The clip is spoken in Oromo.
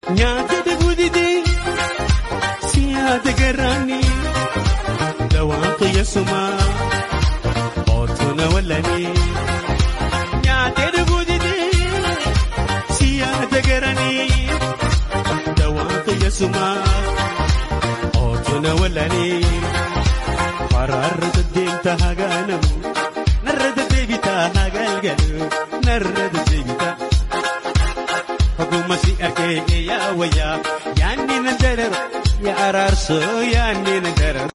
nyaata dagudidee siyaata garaanii dawaan fayyasumaa ootuna wallanii nyaata dagudidee siyaata garaanii dawaan fayyasumaa ootuna wallanii faraarra deddeemta hagaanamu narra deddeebita hagalgalu narra deddeebita. Ogummaa si argee yaa wayyaa yaanni na darara yaa araarsoo yaanni na darara.